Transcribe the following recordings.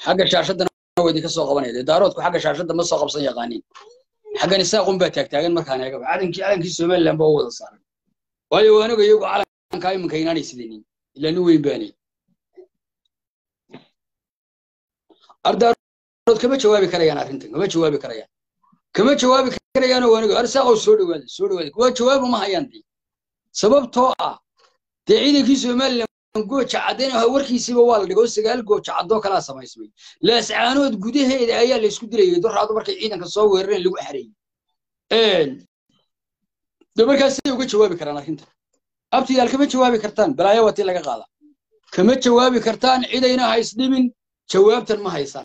xagga shaashadana waa idinka soo qabanaya dee daaroodku xagga shaashadda ma soo qabsan yaqaanin xaggan isaaqun baa taagtaagan markaan eega calankii calankii somaliland baa u wada saaran waayo aniga iyagu calankaa iminka inaanay sidanin ilaa nin weyn baanay ardaarood kama jawaabi karayaan arrintan kama jawaabi karayaan kama jawaabi karayaan oo aniga arsaaqow soo dhawaada soo dhawaada waa jawaab uma hayaan dee sababtoo ah dee ciidankii somaliland gooja caddayn ah warkiisiiba waa la dhigo sagaal gooja caddoo kalaa samaysmay laascaanood gudaheeda ayaa la isku dilayay doraadu markay ciidanka soo weerareen lagu xareeyey de markaas siday uga jawaabi karaan arrintan abtiyaal kama jawaabi kartaan balaayo waa tii laga qaada kama jawaabi kartaan cidayna ha isdhibin jawaabtan ma haysaan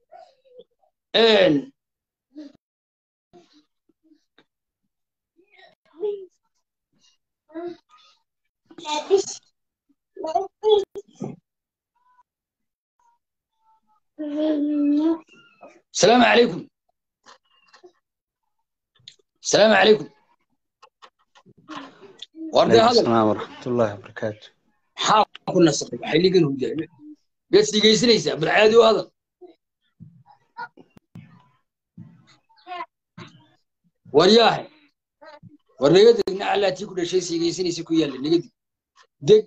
السلام عليكم السلام عليكم وردي هذا السلام ورحمة الله وبركاته حاول كنا صدق حيلي هم جاي بس تيجي ليس بالعادي وهذا ورياه وريقد على تي كل شيء سيجي سيكو يلا نقد دق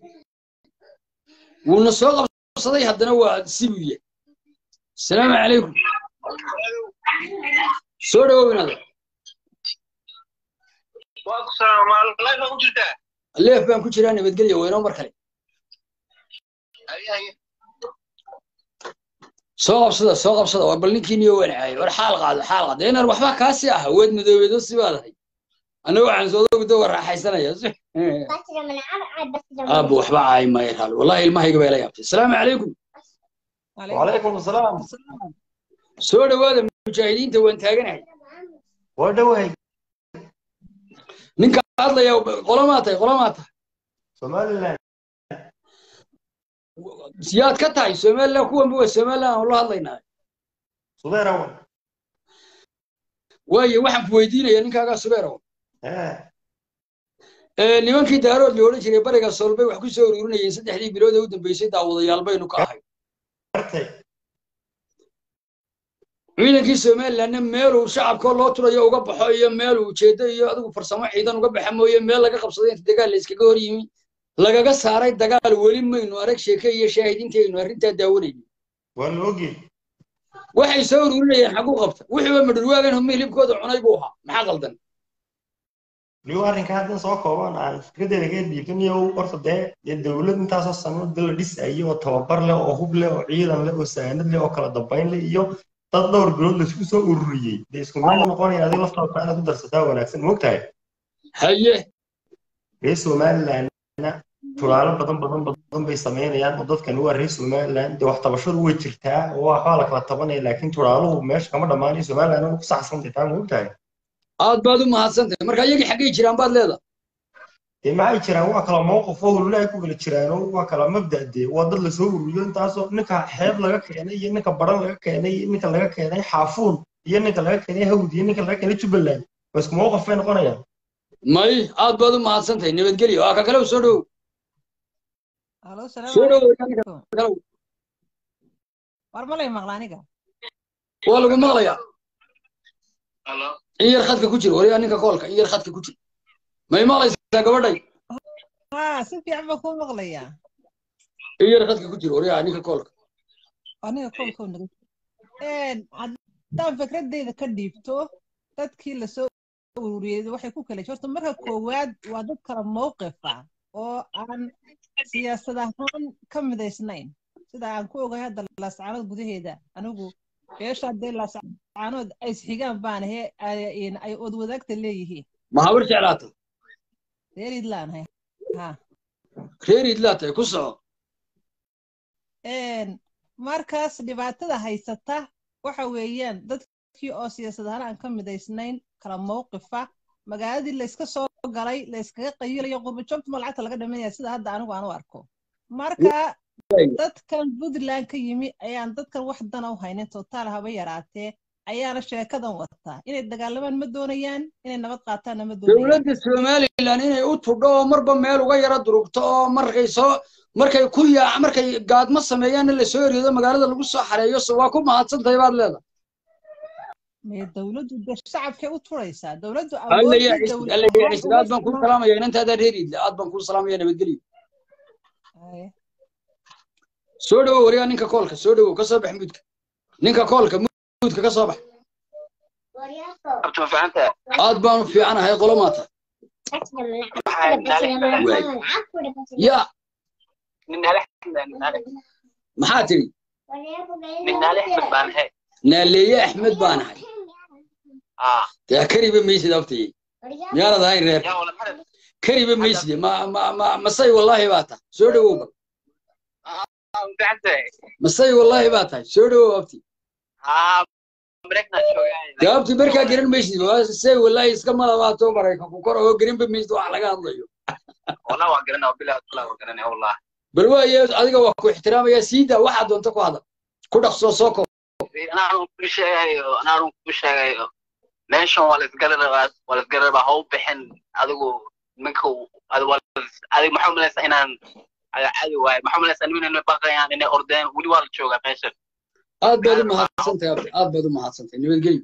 ونسوق صدي هدنا وسيبيه السلام عليكم سوري وين هذا الليف بان كجيرا نبدغليا وينو markale soo qabsada soo qabsada war bal ninkii niyo wanaacay war xaal qaado xaal qaado inaan waxba kaasi ah weed madoobeedo si baadahay anagu waxaan soo dogdo war raaxaysanaya aabu waxba caay ma yaraal wallahi ilmahayga bay la yaabtay assalaamu calaykum وعليكم السلام soo dhawaada mujaahidiinta waan taaganahay ودوهي ninka hadlaya qolamaa tahay qolamaa tahay سوماليلاند siyaad ka tahay somaliland kuwanba waa somaliland aan la hadlaynaa صغير اول waayo waxaan ku weydiinaya ninkaagaa subeerow ها nimankii daarood la odhan jiray bariga soolbay wax ku soo ururinayeen saddexdii bilood ee u dambeysay daawadayaal baynu ka ahay برتي ciidankii somalilandna meeluu shacabkoo loo turayo uga baxo iyo meeluu ujeedo iyo adigu farsamo ciidan uga baxa mooye meel laga qabsaday inta dagaal la iskaga hor yimi lagaga saaray dagaal weli maynu arag sheeke iyo shaahidiintaynu arrintaa daawanayno والوجي waxay soo ururinayeen xagu qabta wixiiba madhurwaagan humi hilibkooda cunay buu ahaa maxaa qaldan ليو أرين كان سو كوبان aan fikradeeda ka dhiibtay oo horta dee dee dawlad intaas oo sano dal dhis ay oo tababar leh oo hub leh oo ciidan leh oo saanad leh oo kala dambeyn leh iyo dad dhowr bilood la isku soo ururiyay dee isku mid noqonaya adiga laftaada inaad ku darsataa wanaagsan moogtahay haye reer somalilandna tulaalo badan badan badan bay sameynayaan oo dadkan waa reer somaliland dee wax tabashadu way jirtaa oo waxbaa la kala tabanaya laakiin tulaaluhu meesha kama dhammaanayo somaliland waa ku saxsantay taa moogtahay aad baad u mahadsantahay marka iyagii xaggay jiraan baad leedahay dee maxay jiraan waa kala mowqif oo hululahay ku kala jiraano waa kala mabda dee waa dad lasoo ururiyo intaasoo ninka xeeb laga keenay iyo ninka baran laga keenay iyo ninka laga keenay xaafuun iyo ninka laga keenay hawd iyo ninka laga keenay jubbaland waa isku mowqif bay noqonayaan may aad baad u mahadsantahay nabadgelyo waa ka kale soo dhow Halo, salaam soo dhow alaikum. kale War malay maqla aniga. waa lagu maqlayaa in yar khadka ku jir wariyaa ninka koolka in yar khadka ku jir may maqlaysaa gabadhay Ha, si fiican baan kuu maqlayaa. in yar khadka ku jir wariyaa ninka koolka Aniga koolkoo naga. Een, haddaan fikradeyda ka dhiibto, dadkii la soo ururiyey waxay ku kala jirto marka koowaad waa dad kala mowqif ah oo aan siyaasad ahaan ka midaysnayn sida aan ku ogahay hadda laascaanood gudaheeda anigu beesha haddee laascaanood ay isxigaan baan ahe ay- ay odwadaagta leeyihiin ma habar jeclaata reer idlaan hay ha reer idlaa tahay ku soco Een, markaas dhibaatada haysata waxa weeyaan dadkii oo siyaasad ahaan aan ka midaysnayn kala mowqifa magaaladii layska soo galay layskaga qayilayo qurbajoogtuma lacagta laga dhimanaya sida hadda anigu aan u arko marka dadkan puntland ka yimi ayaan dadkan wax dana u haynin totaal haba yaraatee ayaana sheekadan wataa inay dagaalamaan ma doonayaan inay nabad qaataanna ma doonayaan dowladda somalilan inay u tudho oo marba meel uga yara durugto oo markay soo markay ku yaa markay gaadmo sameeyaanna lasoo eriyodo magaalada lagu soo xareeyo so waa ku mahadsantahay baad leedahay mee dawladdu dee shacabkay u turaysaa dawladdu alla yaa awoodii cisid alla yaa cisid aad baan kuu salaamaya inantaadaa reeriidle aad baan kuu salaamaya nabadgelyo soo dhowow wariyaa ninka koolka soo dhowow ka soo bax muudka ninka koolka muudka ka soo bax abtu ma fahantaa aad baan u fiicanahay qolo maata ya nin naale axmed nin naale maxaa tidhi nin naale axmed baan ahay naaleeye axmed baan ahay ah dee kariba maysid abtayey miyaanad ahayn reer yaa wala maxad kariba maysid ma ma ma masay wallaahi baa tahay soo dhowow ba fahantaa masay wallaahi baa tahay soo dhowow abti ah mareykanaa joogaa dee abti markaa garan maysid waa say wallaahi iska malabaato maraykanku kor oo garinba maysid wax laga hadlayo والله وقرنا وبلا والله وقرنا والله bal waaye adiga waa ku ixtiraamaya siidaa waxaa doonta ku hadal ku dhaqsoo soo koob انا اعرف كل شيء انا اعرف كل شيء ماشي ولا تقرر ولا تقرر هو بحن adigu منكو adigu adigu maxaa malaysa inaan caadi waaye maxaa malaysa nimin inay baqayaan inay ordeen weli waa la joogaa meeshan aad baad u mahadsantahay abti aad baad u mahadsantahay nabadgelyo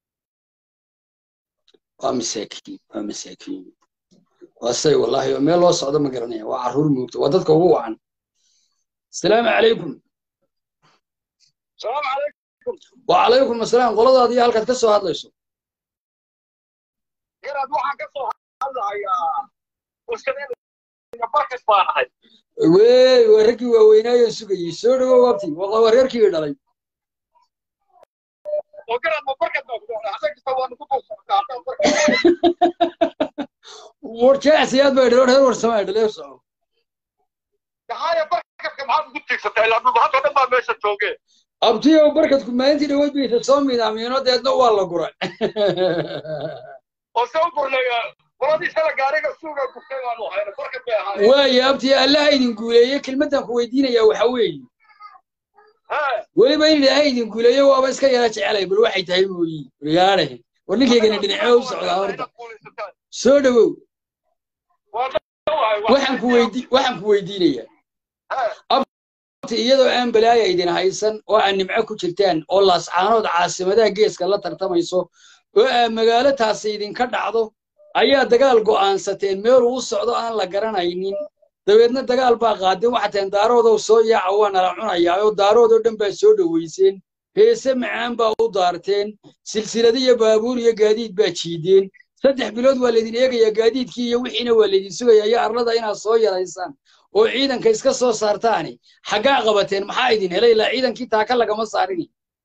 waa masaakiin waa masaakiin waa say wallaahi oo meel loo socdo ma garanaya waa carruur moogto waa dadka ugu wacan asalaamu calaykum السلام عليكم wacalaykum asalaam qoladaadi iyo halkaad ka soo hadlayso inaad waxaan ka soo hadlahayaa uskadeen barkas baan ahay wey waa raggii waaweynaayo sugayey soo dhowow abti waa waa reerkii dhalay oo garad ma barkas baa ku doonaa adag kasta waa nagu dul socotaa war jecsiyaad baa dhalo reer warsamaa dhaleer soco haya barkaska maxaad ugu tiigsatay ilaa dhulbahanta dhan baa meesha joogee abtiyow barkadku maalintii dhaweyd baysa soo midaamiino deedna waa la guray oo se u gurnaya qoladii shala gaariga suuga gurtay baanu hayna barkad bay ahaayeen waaye abtiyo allaha idin guuleeye kelmaddan ku weydiinayaa waxa weeye Hee, weliba in ilaahay idin guuleeyo waaba iska yara jecelay bal waxay tahay mooyi waryaare war ninkaygana dhinacyo u socdaa horta soo dhowow waa dhawahay, waa- waxaan ku weydi waxaan ku weydiinayaa Hee, abti iyadoo aan balaaya idin haysan oo aan nimco ku jirtaan oo laascaanood caasimadaha geeska la tartamayso oo aan magaalo taasi idinka dhacdo ayaa dagaal go'aansateen meel uu socdo aan la garanaynin dabeedna dagaal baa qaadeen waxaa taheen daaroodow soo yaaca waa nala cunayaa oo daaroodoo dhan baa soo dhoweyseen heese macaan baa u daarteen silsilado iyo baabuur iyo gaadiid baa jiideen saddex bilood waa laydin eegayaa gaadiidkii iyo wixiina waa laydin sugayaa iyo arlada inaad soo yaraysaan oo ciidanka iska soo saartaani xaggaa qabateen maxaa idin helay ilaa ciidankii taaka lagama saarini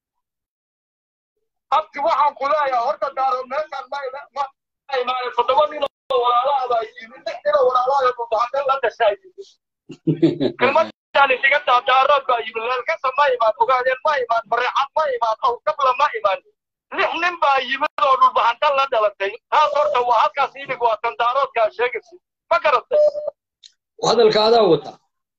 abti waxaan ku leeyahay horta daaro meeshaan ma ila- ma ma imaanin toddoba nin oo walaalaha baa yimid lix nin oo walaalaha dhulbahanta la dhashaa yimid kelmadaan isiga daa daarood baa yimid leelkasa ma imaan ogaadeen ma imaan mareexad ma imaan awdabla ma imaan lix nin baa yimid oo dhulbahanta la dhalatay taas horta waa halkaas idig waa tan daaroodkaa sheegaysid ma garatay hadalka adaa wata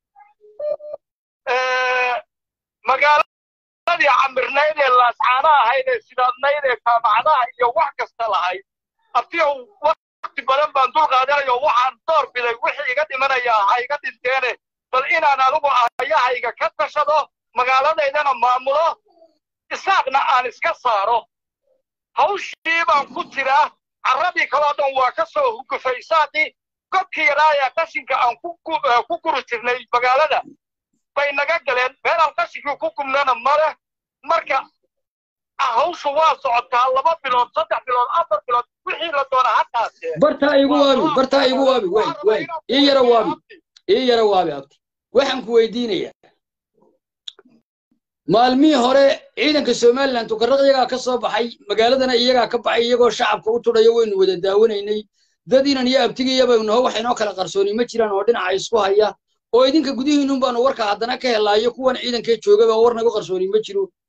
magaaladii camirnayd ee laascaanaha ahayd ee sidaadnayd ee jaamacadaha iyo wax kasta lahayd abtiyow wakti badan baan dul qaadanayo waxaan door biday wixii iga dhimanayaa ha iga dhinteene bal inaan adigu ayahayga ka tashado magaaladaydana maamulo isaaqna aan iska saaro hawshii baan ku jiraa carradii kaloo dhan waa ka soo hugufay isaaqii godkii yaraa ee qashinka aan ku gu- eh, ku guri jirnay magaalada bay naga galeen meelaan qashinkii ku gubnana male marka ah, hawshu waa socotaa laba bilood saddex bilood afar bilood wixii la doona ha qaatee bartaa igu waabi bartaa igu waabi waay waay ii yara waabi ii yara waabi abti waxaan ku weydiinayaa maalmihii hore ciidanka somalilan tukarraq iyagaa ka soo baxay magaaladana iyagaa ka baxay iyagoo shacabka u tudhayo waynu wada daawanaynay dad inan iyo abtigiyaba naho wax inoo kala qarsooni ma jiraan oo dhinaca isku haya oo idinka gudihiinun baanu warka haddana ka helaayo kuwan ciidankee joogaba war naga qarsooni ma jiro